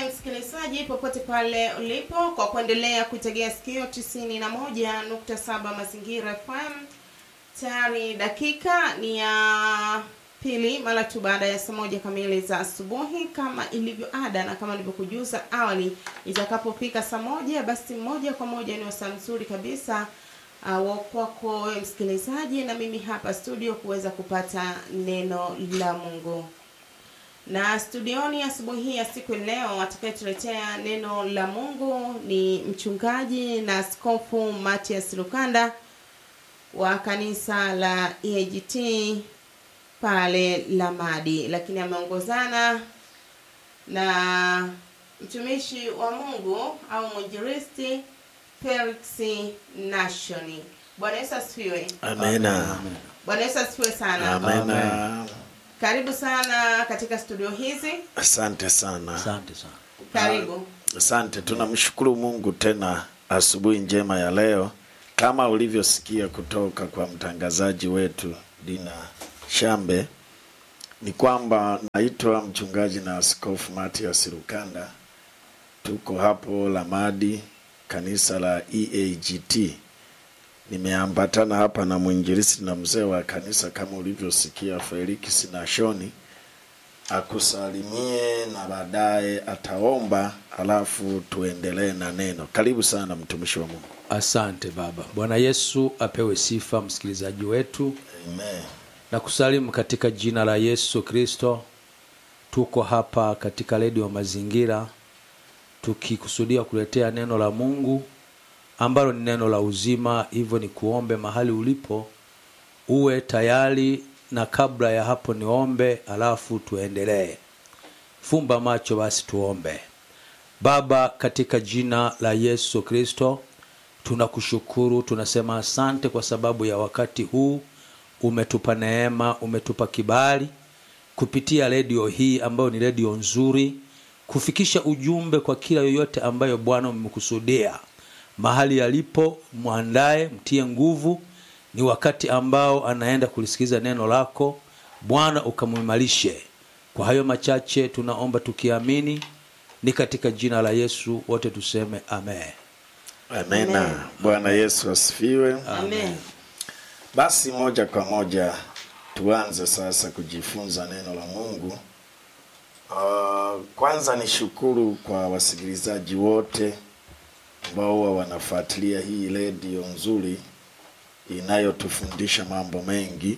msikilizaji popote pale ulipo kwa kuendelea kuitegea sikio tisini na moja nukta saba mazingira FM. Tayari dakika ni ya pili mara tu baada ya saa moja kamili za asubuhi, kama ilivyo ada na kama nilivyokujuza awali, itakapofika saa moja basi moja kwa moja ni wasaa mzuri kabisa uh, wa kwako wewe msikilizaji na mimi hapa studio kuweza kupata neno la Mungu na studioni asubuhi hii ya siku ya leo atakayetuletea neno la Mungu ni mchungaji na askofu Matias Lukanda wa kanisa la EAGT pale Lamadi, lakini ameongozana na mtumishi wa Mungu au mwinjilisti Felix Nashoni. Bwana Yesu asifiwe. Amena. Bwana Yesu asifiwe sana. Amena. Karibu sana katika studio hizi. Asante sana. Asante sana. Karibu. Asante, tunamshukuru Mungu tena asubuhi njema ya leo, kama ulivyosikia kutoka kwa mtangazaji wetu Dina Shambe, ni kwamba naitwa mchungaji na askofu Matias Lukanda. Tuko hapo Lamadi, kanisa la EAGT. Nimeambatana hapa na mwinjilisti na mzee wa kanisa kama ulivyosikia Felix Nashoni akusalimie na baadaye ataomba, alafu tuendelee na neno. Karibu sana mtumishi wa Mungu. Asante Baba. Bwana Yesu apewe sifa, msikilizaji wetu Amen. na kusalimu katika jina la Yesu Kristo. Tuko hapa katika redio Mazingira tukikusudia kuletea neno la Mungu ambalo ni neno la uzima. Hivyo ni kuombe mahali ulipo uwe tayari, na kabla ya hapo niombe, alafu tuendelee. Fumba macho basi tuombe. Baba, katika jina la Yesu Kristo, tunakushukuru, tunasema asante kwa sababu ya wakati huu umetupa neema, umetupa kibali kupitia redio hii ambayo ni redio nzuri, kufikisha ujumbe kwa kila yoyote ambayo Bwana umekusudia mahali yalipo, mwandaye, mtie nguvu. Ni wakati ambao anaenda kulisikiza neno lako Bwana, ukamuimarishe. Kwa hayo machache tunaomba tukiamini, ni katika jina la Yesu, wote tuseme amen. Amena. Amen. Bwana Yesu asifiwe. Amen. Basi moja kwa moja tuanze sasa kujifunza neno la Mungu. Uh, kwanza ni shukuru kwa wasikilizaji wote ambao huwa wanafuatilia hii redio nzuri inayotufundisha mambo mengi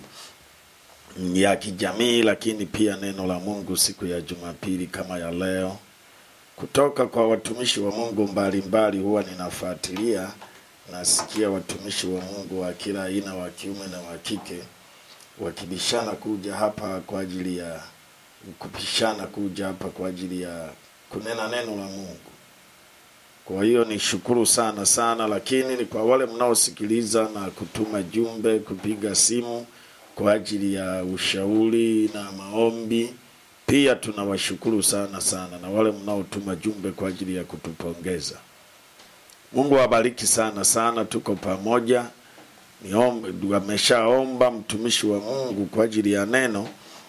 ya kijamii, lakini pia neno la Mungu siku ya Jumapili kama ya leo kutoka kwa watumishi wa Mungu mbalimbali. Huwa ninafuatilia, nasikia watumishi wa Mungu wa kila aina, wa kiume na wa kike, wakibishana kuja hapa kwa ajili ya kupishana kuja hapa kwa ajili ya kunena neno la Mungu. Kwa hiyo ni shukuru sana sana, lakini ni kwa wale mnaosikiliza na kutuma jumbe, kupiga simu kwa ajili ya ushauri na maombi, pia tunawashukuru sana sana, na wale mnaotuma jumbe kwa ajili ya kutupongeza. Mungu awabariki sana sana, tuko pamoja. Niombe, ameshaomba mtumishi wa Mungu kwa ajili ya neno.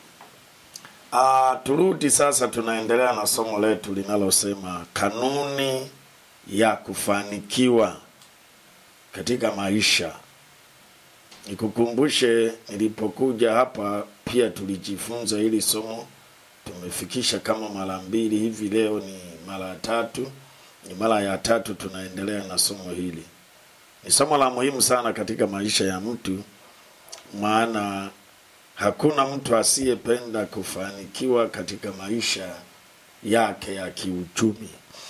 Ah, turudi sasa, tunaendelea na somo letu linalosema kanuni ya kufanikiwa katika maisha. Nikukumbushe, nilipokuja hapa pia tulijifunza hili somo, tumefikisha kama mara mbili hivi, leo ni mara ya tatu, ni mara ya tatu tunaendelea na somo hili. Ni somo la muhimu sana katika maisha ya mtu, maana hakuna mtu asiyependa kufanikiwa katika maisha yake ya kiuchumi.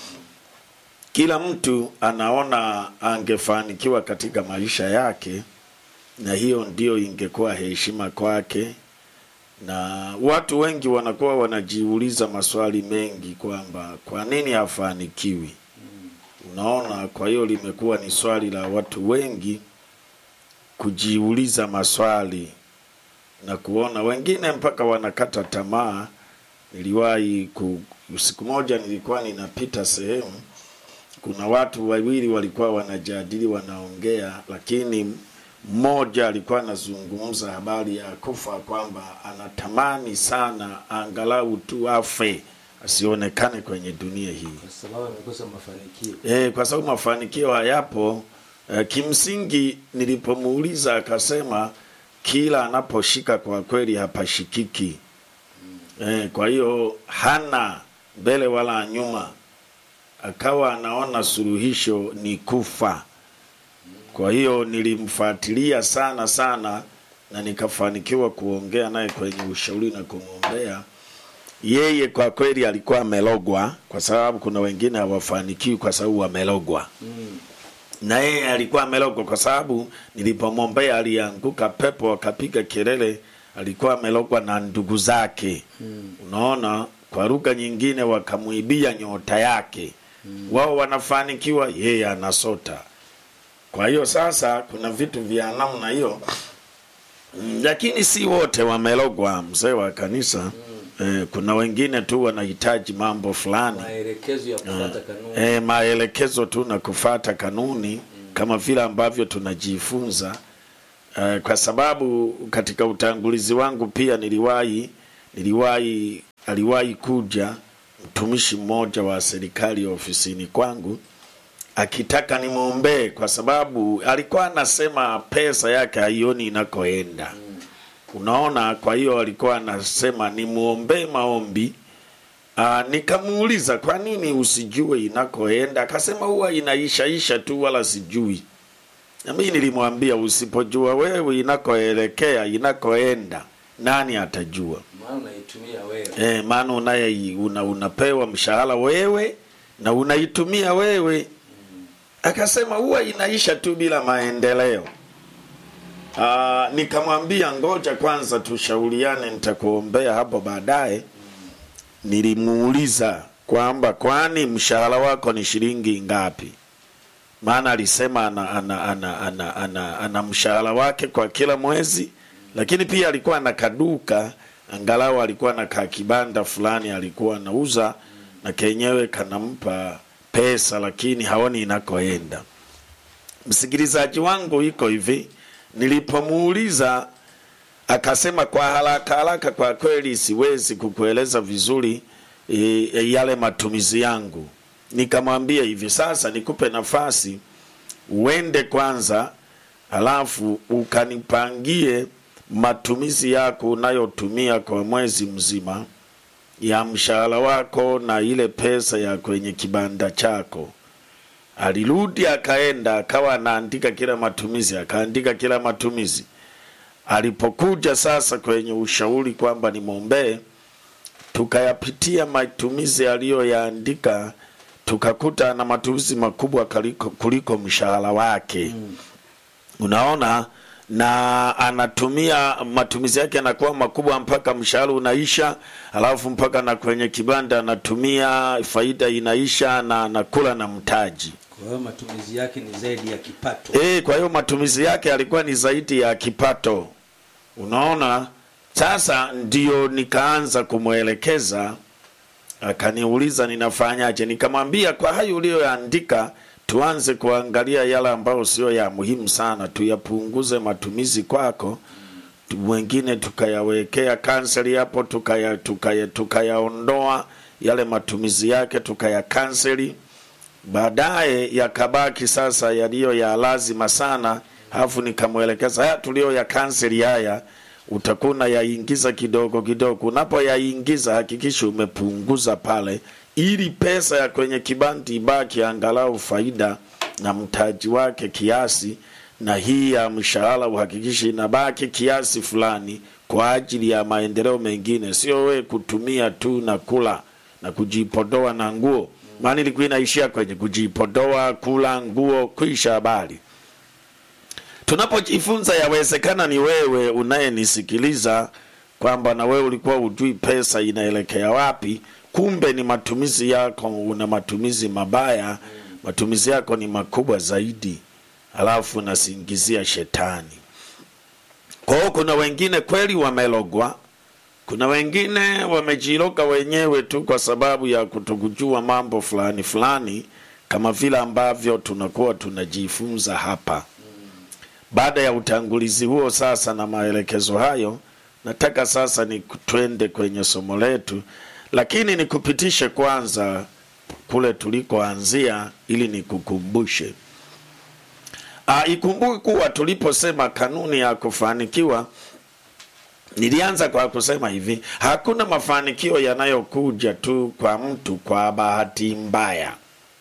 Kila mtu anaona angefanikiwa katika maisha yake, na hiyo ndio ingekuwa heshima kwake, na watu wengi wanakuwa wanajiuliza maswali mengi kwamba kwa nini hafanikiwi. Unaona, kwa hiyo limekuwa ni swali la watu wengi kujiuliza maswali na kuona wengine mpaka wanakata tamaa. Niliwahi ku, siku moja nilikuwa ninapita sehemu, kuna watu wawili walikuwa wanajadili, wanaongea, lakini mmoja alikuwa anazungumza habari ya kufa, kwamba anatamani sana angalau tu afe asionekane kwenye dunia hii kwa sababu amekosa mafanikio e, kwa sababu mafanikio hayapo. E, kimsingi nilipomuuliza akasema kila anaposhika kwa kweli hapashikiki. E, kwa hiyo hana mbele wala nyuma, akawa anaona suluhisho ni kufa. Kwa hiyo nilimfuatilia sana sana na nikafanikiwa kuongea naye kwenye ushauri na kumwombea yeye. Kwa kweli alikuwa amelogwa, kwa sababu kuna wengine hawafanikiwi kwa sababu wamelogwa mm. na yeye alikuwa amelogwa kwa sababu nilipomwombea alianguka pepo akapiga kelele, alikuwa amelogwa na ndugu zake Mm. unaona kwa lugha nyingine wakamwibia nyota yake wao wanafanikiwa yeye anasota kwa hiyo sasa kuna vitu vya namna hiyo Mm, lakini si wote wamelogwa mzee wa kanisa eh, kuna wengine tu wanahitaji mambo fulani maelekezo ya kufuata kanuni e, maelekezo tu na kufata kanuni kama vile ambavyo tunajifunza e, kwa sababu katika utangulizi wangu pia niliwahi niliwahi aliwahi kuja mtumishi mmoja wa serikali ofisini kwangu akitaka nimwombee kwa sababu alikuwa anasema pesa yake haioni inakoenda unaona kwa hiyo alikuwa anasema nimwombee maombi Aa, nikamuuliza kwa nini usijue inakoenda akasema huwa inaishaisha tu wala sijui na mimi nilimwambia usipojua wewe inakoelekea inakoenda nani atajua maana unaitumia wewe e, maana unaye una, unapewa mshahara wewe na unaitumia wewe akasema huwa inaisha tu bila maendeleo Aa, nikamwambia ngoja kwanza tushauriane nitakuombea hapo baadaye nilimuuliza kwamba kwani mshahara wako ni shilingi ngapi maana alisema ana, ana, ana, ana, ana, ana mshahara wake kwa kila mwezi lakini pia alikuwa na kaduka angalau alikuwa na kakibanda fulani alikuwa anauza na kenyewe kanampa pesa lakini haoni inakoenda msikilizaji wangu iko hivi nilipomuuliza akasema kwa haraka haraka kwa kweli siwezi kukueleza vizuri e, e, yale matumizi yangu nikamwambia hivi sasa nikupe nafasi uende kwanza alafu ukanipangie matumizi yako unayotumia kwa mwezi mzima ya mshahara wako na ile pesa ya kwenye kibanda chako alirudi akaenda akawa anaandika kila matumizi akaandika kila matumizi alipokuja sasa kwenye ushauri kwamba nimwombee tukayapitia matumizi aliyoyaandika tukakuta na matumizi makubwa kuliko, kuliko mshahara wake mm. unaona na anatumia matumizi yake yanakuwa makubwa mpaka mshahara unaisha alafu mpaka na kwenye kibanda anatumia faida inaisha na anakula na mtaji kwa hiyo matumizi yake ni zaidi ya kipato E, kwa hiyo matumizi yake yalikuwa ni zaidi ya kipato. Unaona, sasa ndio nikaanza kumwelekeza, akaniuliza ninafanyaje. Nikamwambia kwa hayo uliyoandika, tuanze kuangalia yale ambayo sio ya muhimu sana, tuyapunguze matumizi kwako, tu- wengine tukayawekea kanseli hapo, tukaya tukaya tukayaondoa yale matumizi yake tukayakanseli baadaye yakabaki sasa yaliyo ya lazima sana alafu nikamwelekeza haya tulio ya kanseli haya utakuwa yaingiza kidogo kidogo unapoyaingiza hakikisha umepunguza pale ili pesa ya kwenye kibandi ibaki angalau faida na mtaji wake kiasi na hii ya mshahara uhakikishe inabaki kiasi fulani kwa ajili ya maendeleo mengine sio we kutumia tu na kula na kujipodoa na nguo maana ilikuwa inaishia kwenye kujipodoa kula nguo kuisha habari tunapojifunza yawezekana ni wewe unayenisikiliza kwamba na wewe ulikuwa ujui pesa inaelekea wapi kumbe ni matumizi yako una matumizi mabaya matumizi yako ni makubwa zaidi alafu unasingizia shetani kwa hiyo kuna wengine kweli wamelogwa kuna wengine wamejiroga wenyewe tu kwa sababu ya kutokujua mambo fulani fulani kama vile ambavyo tunakuwa tunajifunza hapa baada ya utangulizi huo sasa na maelekezo hayo nataka sasa ni twende kwenye somo letu lakini nikupitishe kwanza kule tulikoanzia ili nikukumbushe. Ah, ikumbuke kuwa tuliposema kanuni ya kufanikiwa nilianza kwa kusema hivi, hakuna mafanikio yanayokuja tu kwa mtu kwa bahati mbaya,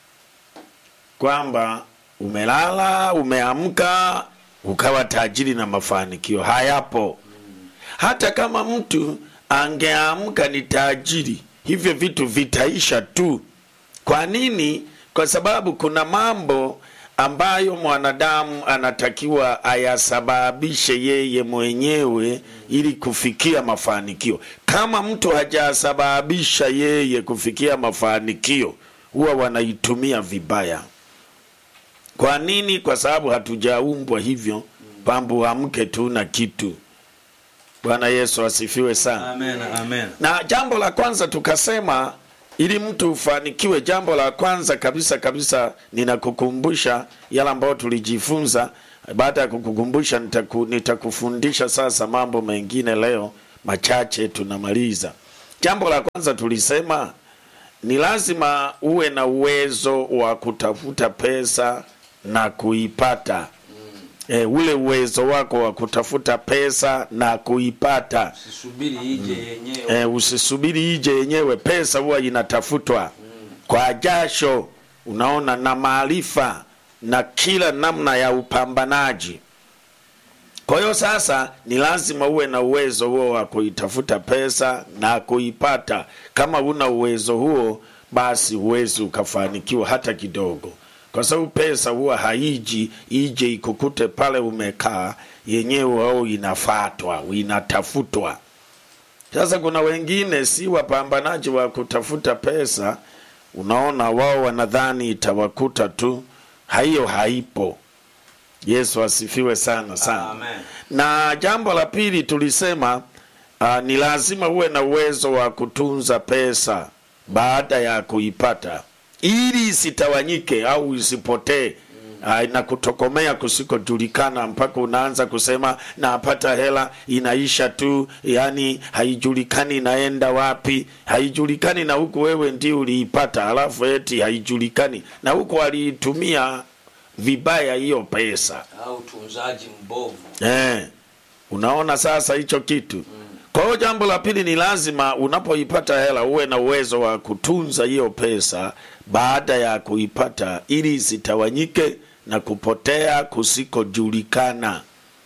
kwamba umelala umeamka ukawa tajiri na mafanikio hayapo. Hata kama mtu angeamka ni tajiri, hivyo vitu vitaisha tu. Kwa nini? Kwa sababu kuna mambo ambayo mwanadamu anatakiwa ayasababishe yeye mwenyewe ili kufikia mafanikio. Kama mtu hajasababisha yeye kufikia mafanikio, huwa wanaitumia vibaya. Kwa nini? Kwa sababu hatujaumbwa hivyo kwamba uamke tu na kitu. Bwana Yesu asifiwe sana. amen amen Na jambo la kwanza tukasema, ili mtu ufanikiwe, jambo la kwanza kabisa kabisa, ninakukumbusha yale ambayo tulijifunza. Baada ya kukukumbusha, nitaku, nitakufundisha sasa mambo mengine leo machache, tunamaliza. Jambo la kwanza tulisema ni lazima uwe na uwezo wa kutafuta pesa na kuipata. E, ule uwezo wako wa kutafuta pesa na kuipata. sisubiri ije yenyewe E, usisubiri ije yenyewe. Pesa huwa inatafutwa kwa jasho, unaona, na maarifa na kila namna ya upambanaji. Kwa hiyo sasa ni lazima uwe na uwezo huo wa kuitafuta pesa na kuipata. Kama una uwezo huo, basi huwezi ukafanikiwa hata kidogo, kwa sababu pesa huwa haiji ije ikukute pale umekaa yenyewe, au inafatwa inatafutwa. Sasa kuna wengine si wapambanaji wa kutafuta pesa, unaona, wao wanadhani itawakuta tu, hiyo haipo. Yesu asifiwe sana sana. Amen. Na jambo la pili tulisema uh, ni lazima uwe na uwezo wa kutunza pesa baada ya kuipata ili isitawanyike au isipotee uh, na kutokomea kusikojulikana mpaka unaanza kusema napata hela inaisha tu, yani haijulikani inaenda wapi, haijulikani na huku wewe ndio uliipata, alafu eti haijulikani na huku waliitumia vibaya hiyo pesa. au utunzaji mbovu Eh, unaona sasa hicho kitu. Kwa hiyo jambo la pili ni lazima unapoipata hela uwe na uwezo wa kutunza hiyo pesa baada ya kuipata, ili isitawanyike na kupotea kusikojulikana,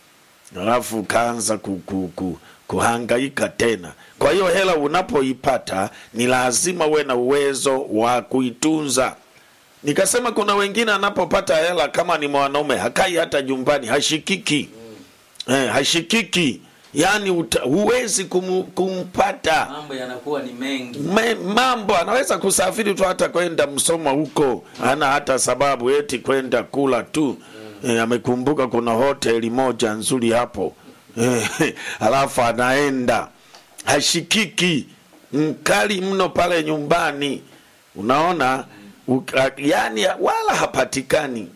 alafu ukaanza ku, ku, ku, kuhangaika tena. Kwa hiyo hela unapoipata ni lazima uwe na uwezo wa kuitunza. Nikasema kuna wengine anapopata hela kama ni mwanaume hakai hata nyumbani, hashikiki eh, hashikiki yaani uta- huwezi kum, kumpata mambo yanakuwa ni mengi Me, mambo anaweza kusafiri tu hata kwenda Msoma huko, hana hata sababu eti kwenda kula tu eh, amekumbuka kuna hoteli moja nzuri hapo eh, alafu anaenda hashikiki, mkali mno pale nyumbani, unaona uka, yani wala hapatikani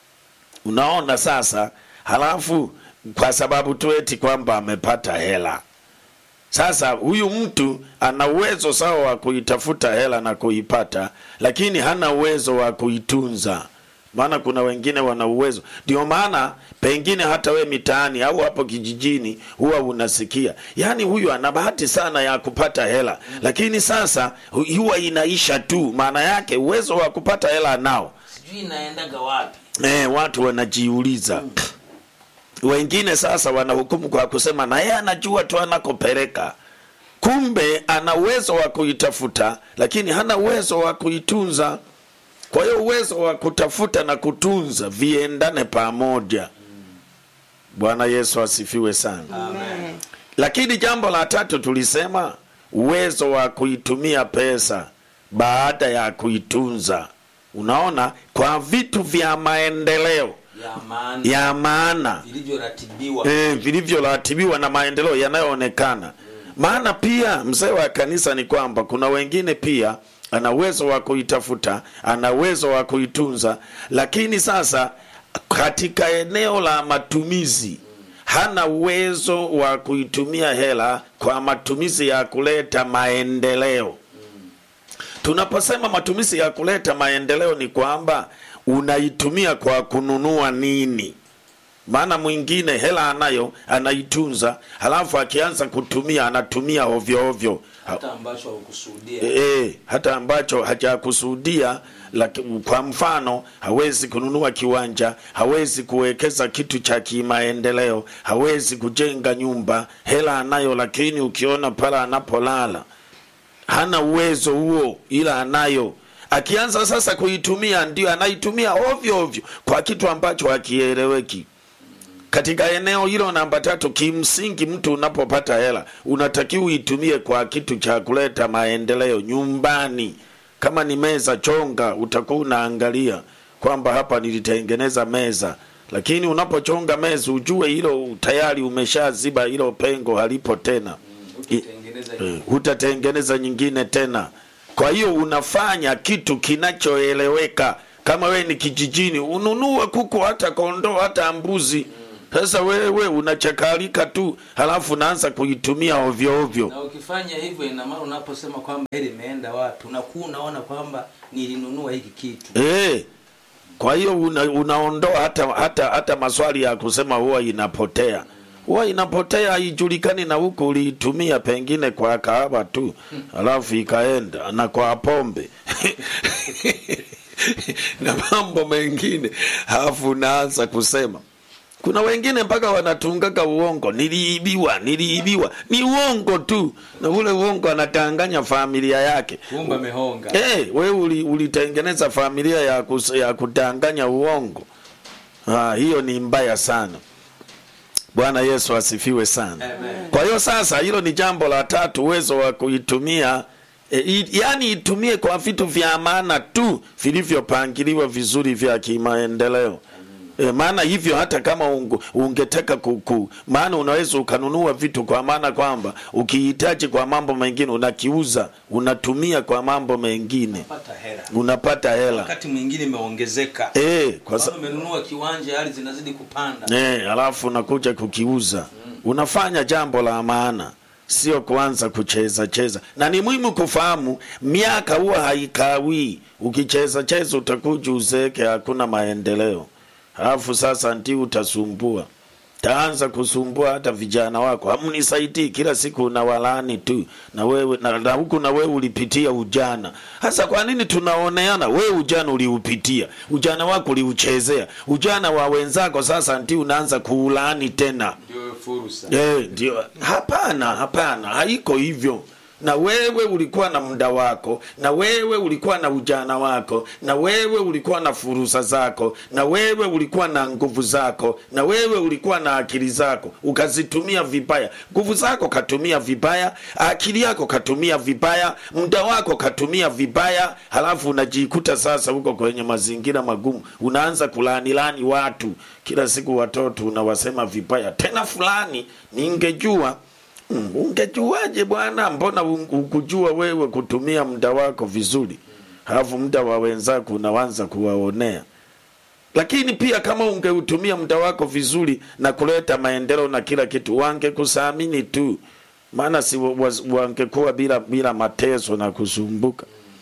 unaona sasa halafu kwa sababu tu eti kwamba amepata hela sasa huyu mtu ana uwezo sawa wa kuitafuta hela na kuipata lakini hana uwezo wa kuitunza maana kuna wengine wana uwezo ndio maana pengine hata we mitaani au hapo kijijini huwa unasikia yaani huyu ana bahati sana ya kupata hela lakini sasa hu- huwa inaisha tu maana yake uwezo wa kupata hela anao sijui inaendaga wapi eh, watu wanajiuliza wengine sasa wanahukumu kwa kusema na yeye anajua tu anakopeleka kumbe ana uwezo wa kuitafuta lakini hana uwezo wa kuitunza kwa hiyo uwezo wa kutafuta na kutunza viendane pamoja bwana yesu asifiwe sana Amen. lakini jambo la tatu tulisema uwezo wa kuitumia pesa baada ya kuitunza unaona kwa vitu vya maendeleo ya maana ya maana vilivyoratibiwa eh, vilivyoratibiwa na maendeleo yanayoonekana maana pia mzee wa kanisa ni kwamba kuna wengine pia ana uwezo wa kuitafuta ana uwezo wa kuitunza lakini sasa katika eneo la matumizi hana uwezo wa kuitumia hela kwa matumizi ya kuleta maendeleo tunaposema matumizi ya kuleta maendeleo ni kwamba unaitumia kwa kununua nini maana mwingine hela anayo anaitunza halafu akianza kutumia anatumia ovyo ovyo hata ambacho haukusudia e, hata ambacho hajakusudia laki- kwa mfano hawezi kununua kiwanja hawezi kuwekeza kitu cha kimaendeleo hawezi kujenga nyumba hela anayo lakini ukiona pale anapolala hana uwezo huo ila anayo akianza sasa kuitumia ndio anaitumia ovyo ovyo kwa kitu ambacho hakieleweki katika eneo hilo namba tatu kimsingi mtu unapopata hela unatakiwa uitumie kwa kitu cha kuleta maendeleo nyumbani kama ni meza chonga utakuwa unaangalia kwamba hapa nilitengeneza meza lakini unapochonga meza ujue hilo tayari umeshaziba hilo pengo halipo tena I- Utatengeneza Eh, hutatengeneza nyingine tena kwa hiyo unafanya kitu kinachoeleweka kama wewe ni kijijini ununue kuku hata kondoo hata mbuzi sasa wewe unachakalika tu halafu unaanza kuitumia ovyo ovyo na ukifanya hivyo ina maana unaposema kwamba hili imeenda wapi unakuwa unaona kwamba nilinunua hiki kitu Eh, kwa hiyo una, unaondoa hata hata hata maswali ya kusema huwa inapotea huwa inapotea haijulikani na huku uliitumia pengine kwa kahawa tu alafu ikaenda na kwa pombe na mambo mengine alafu unaanza kusema kuna wengine mpaka wanatungaka uongo niliibiwa niliibiwa ni uongo tu na ule uongo anatanganya familia yake kumbe amehonga hey, we uli- ulitengeneza familia ya, kus, ya kudanganya uongo ah, hiyo ni mbaya sana bwana yesu asifiwe sana Amen. kwa hiyo sasa hilo ni jambo la tatu uwezo wa kuitumia e, i, yani itumie kwa vitu vya maana tu vilivyopangiliwa vizuri vya kimaendeleo E, maana hivyo hata kama ungu, ungetaka kuku maana unaweza ukanunua vitu kwa maana kwamba ukihitaji kwa mambo mengine unakiuza unatumia kwa mambo mengine pata hela unapata hela wakati mwingine imeongezeka e, kwa sa- kama umenunua kiwanja hali zinazidi kupanda Eh, alafu unakuja kukiuza unafanya jambo la maana sio kuanza kucheza cheza na ni muhimu kufahamu miaka huwa haikawii ukicheza cheza utakuja uzeeke hakuna maendeleo alafu sasa ndio utasumbua taanza kusumbua hata vijana wako hamnisaidii kila siku unawalani tu na wewe na, na huku na wewe ulipitia ujana hasa kwa nini tunaoneana wewe ujana uliupitia ujana wako uliuchezea ujana wa wenzako sasa ndio unaanza kuulaani tena ndio fursa Eh, ndio hapana hapana haiko hivyo na wewe ulikuwa na muda wako na wewe ulikuwa na ujana wako na wewe ulikuwa na fursa zako na wewe ulikuwa na nguvu zako na wewe ulikuwa na akili zako ukazitumia vibaya nguvu zako katumia vibaya akili yako katumia vibaya muda wako katumia vibaya halafu unajikuta sasa huko kwenye mazingira magumu unaanza kulaanilani watu kila siku watoto unawasema vibaya tena fulani ningejua Mm, ungejuaje bwana mbona un- ukujua wewe kutumia muda wako vizuri halafu muda wa wenzako unaanza kuwaonea lakini pia kama ungeutumia muda wako vizuri na kuleta maendeleo na kila kitu wangekusamini tu maana si wa- wa- wangekuwa bila bila mateso na kusumbuka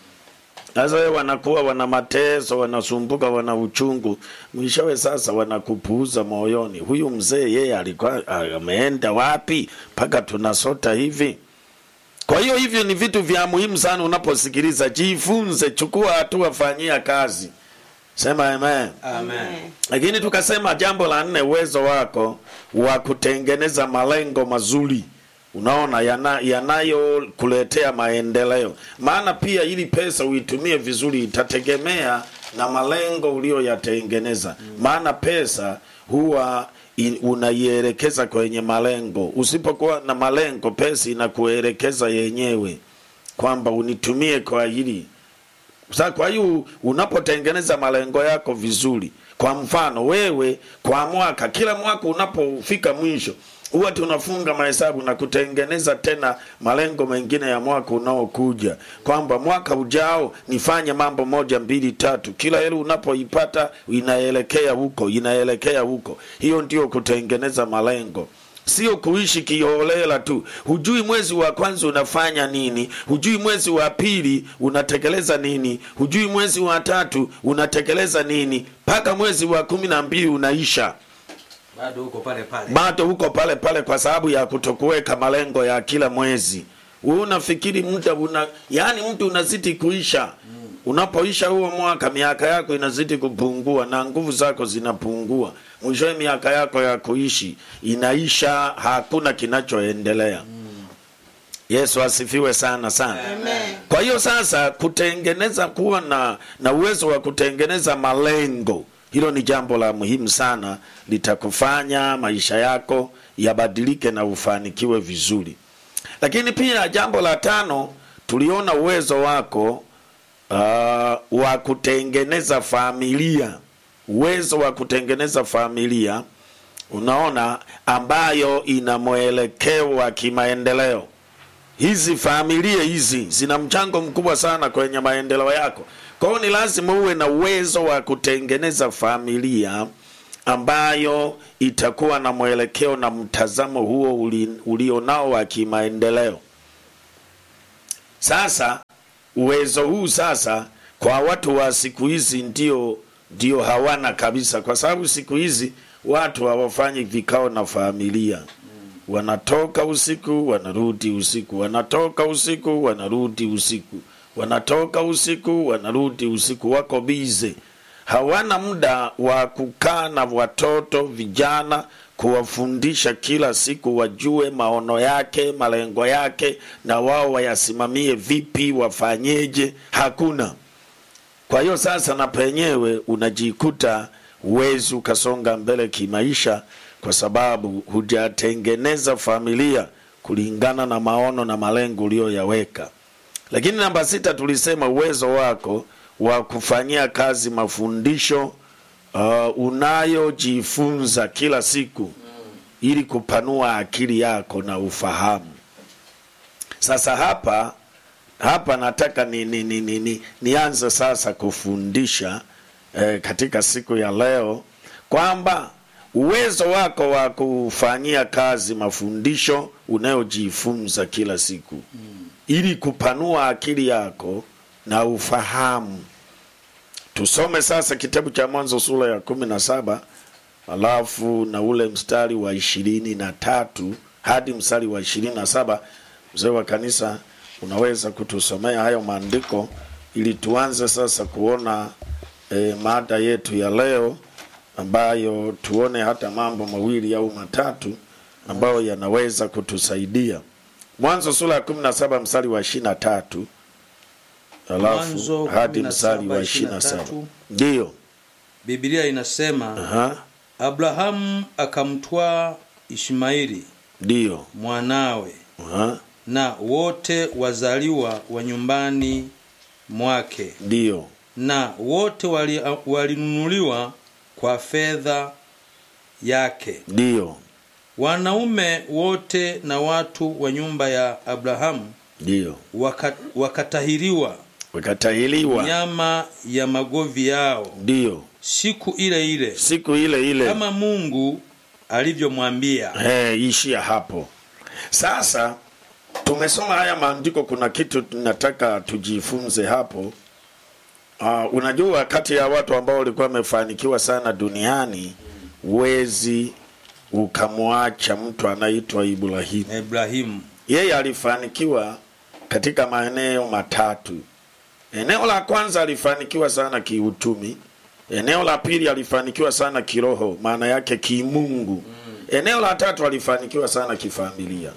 sasa wewe wanakuwa wana mateso wanasumbuka wana uchungu mwishowe sasa wanakupuuza moyoni huyu mzee yeye alikuwa ameenda wapi mpaka tunasota hivi kwa hiyo hivyo ni vitu vya muhimu sana unaposikiliza jifunze chukua hatua fanyia kazi sema amen amen lakini tukasema jambo la nne uwezo wako wa kutengeneza malengo mazuri unaona yana- yanayokuletea maendeleo maana pia ili pesa uitumie vizuri itategemea na malengo uliyoyatengeneza maana pesa huwa i- unaielekeza kwenye malengo usipokuwa na malengo pesa inakuelekeza yenyewe kwamba unitumie kwa hili sasa kwa hiyo unapotengeneza malengo yako vizuri kwa mfano wewe kwa mwaka kila mwaka unapofika mwisho huwa tunafunga mahesabu na kutengeneza tena malengo mengine ya mwaka unaokuja kwamba mwaka ujao nifanye mambo moja mbili tatu kila hela unapoipata inaelekea huko inaelekea huko hiyo ndio kutengeneza malengo sio kuishi kiholela tu hujui mwezi wa kwanza unafanya nini hujui mwezi wa pili unatekeleza nini hujui mwezi wa tatu unatekeleza nini mpaka mwezi wa kumi na mbili unaisha bado huko pale pale bado huko pale pale kwa sababu ya kutokuweka malengo ya kila mwezi wewe unafikiri muda una yani mtu unazidi kuisha unapoisha huo mwaka miaka yako inazidi kupungua na nguvu zako zinapungua mwishowe miaka yako ya kuishi inaisha hakuna kinachoendelea yesu asifiwe sana sana Amen. kwa hiyo sasa kutengeneza kuwa na na uwezo wa kutengeneza malengo hilo ni jambo la muhimu sana litakufanya maisha yako yabadilike na ufanikiwe vizuri lakini pia jambo la tano tuliona uwezo wako uh, wa kutengeneza familia uwezo wa kutengeneza familia unaona ambayo ina mwelekeo wa kimaendeleo hizi familia hizi zina mchango mkubwa sana kwenye maendeleo yako kwa hiyo ni lazima uwe na uwezo wa kutengeneza familia ambayo itakuwa na mwelekeo na mtazamo huo uli, ulionao wa kimaendeleo sasa uwezo huu sasa kwa watu wa siku hizi ndio ndio hawana kabisa kwa sababu siku hizi watu hawafanyi vikao na familia wanatoka usiku wanarudi usiku wanatoka usiku wanarudi usiku wanatoka usiku wanarudi usiku wako bize hawana muda wa kukaa na watoto vijana kuwafundisha kila siku wajue maono yake malengo yake na wao wayasimamie vipi wafanyeje hakuna kwa hiyo sasa na penyewe unajikuta huwezi ukasonga mbele kimaisha kwa sababu hujatengeneza familia kulingana na maono na malengo uliyoyaweka lakini namba sita tulisema uwezo wako wa kufanyia kazi mafundisho uh, unayojifunza kila siku ili kupanua akili yako na ufahamu sasa hapa hapa nataka ni, ni, ni, ni, ni, nianze sasa kufundisha eh, katika siku ya leo kwamba uwezo wako wa kufanyia kazi mafundisho unayojifunza kila siku mm. ili kupanua akili yako na ufahamu tusome sasa kitabu cha mwanzo sura ya kumi na saba alafu na ule mstari wa ishirini na tatu hadi mstari wa ishirini na saba mzee wa kanisa unaweza kutusomea hayo maandiko ili tuanze sasa kuona e, mada yetu ya leo ambayo tuone hata mambo mawili au matatu ambayo yanaweza kutusaidia mwanzo sura ya kumi na saba mstari wa ishirini na tatu alafu Mwanzo hadi 17, mstari wa ishirini na saba 23. ndiyo biblia inasema Aha, abrahamu akamtwaa ishmaeli ndiyo mwanawe Aha, na wote wazaliwa wa nyumbani mwake ndiyo na wote wali- walinunuliwa kwa fedha yake ndiyo wanaume wote na watu wa nyumba ya abrahamu ndiyo waka, wakatahiriwa wakatahiliwa nyama ya magovi yao ndiyo siku ile ile siku ile ile kama mungu alivyomwambia hey, ishia hapo sasa tumesoma haya maandiko kuna kitu tunataka tujifunze hapo uh, unajua kati ya watu ambao walikuwa wamefanikiwa sana duniani wezi ukamwacha mtu anaitwa ibrahimu ibrahimu yeye alifanikiwa katika maeneo matatu eneo la kwanza alifanikiwa sana kiuchumi eneo la pili alifanikiwa sana kiroho maana yake kimungu eneo la tatu alifanikiwa sana kifamilia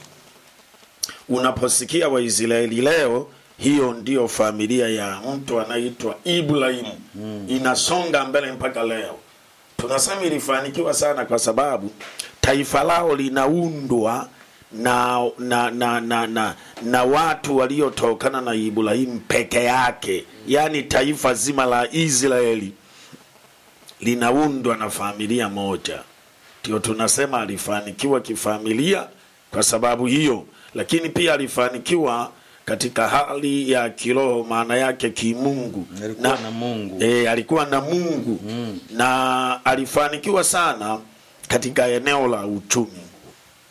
unaposikia waisraeli leo hiyo ndiyo familia ya mtu anaitwa ibrahimu inasonga mbele mpaka leo tunasema ilifanikiwa sana kwa sababu taifa lao linaundwa na na na na, na, na watu waliotokana na ibrahimu peke yake yaani taifa zima la israeli linaundwa na familia moja ndio tunasema alifanikiwa kifamilia kwa sababu hiyo lakini pia alifanikiwa katika hali ya kiroho maana yake kimungu alikuwa na mungu e, alikuwa na mungu mm. na alifanikiwa sana katika eneo la uchumi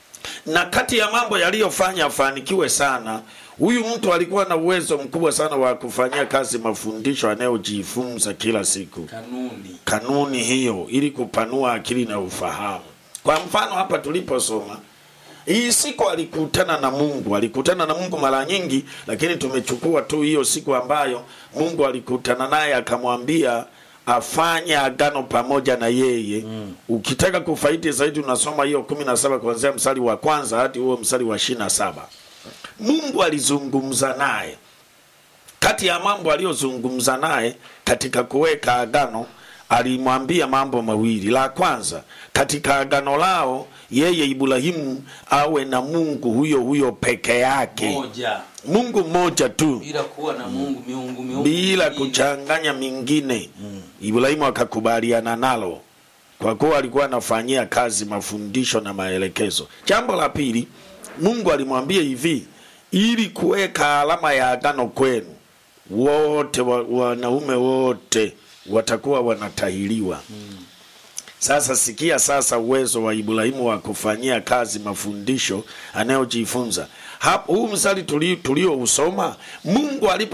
na kati ya mambo yaliyofanya afanikiwe sana huyu mtu alikuwa na uwezo mkubwa sana wa kufanyia kazi mafundisho anayojifunza kila siku kanuni kanuni hiyo ili kupanua akili na ufahamu kwa mfano hapa tuliposoma hii siku alikutana na mungu alikutana na mungu mara nyingi lakini tumechukua tu hiyo siku ambayo mungu alikutana naye akamwambia afanye agano pamoja na yeye mm. ukitaka kufaidi zaidi unasoma hiyo kumi na saba kuanzia mstari wa kwanza hadi huo mstari wa ishiri na saba mungu alizungumza naye kati ya mambo aliyozungumza naye katika kuweka agano alimwambia mambo mawili la kwanza katika agano lao yeye ibrahimu awe na mungu huyo huyo peke yake moja mungu mmoja tu bila kuwa na mungu miungu miungu bila mingine. kuchanganya mingine ibrahimu akakubaliana nalo kwa kuwa alikuwa anafanyia kazi mafundisho na maelekezo jambo la pili mungu alimwambia hivi ili kuweka alama ya agano kwenu wote wa- wanaume wote watakuwa wanatahiriwa sasa sikia sasa uwezo wa ibrahimu wa kufanyia kazi mafundisho anayojifunza Hap- huu mstari tulio tuliousoma mungu alipo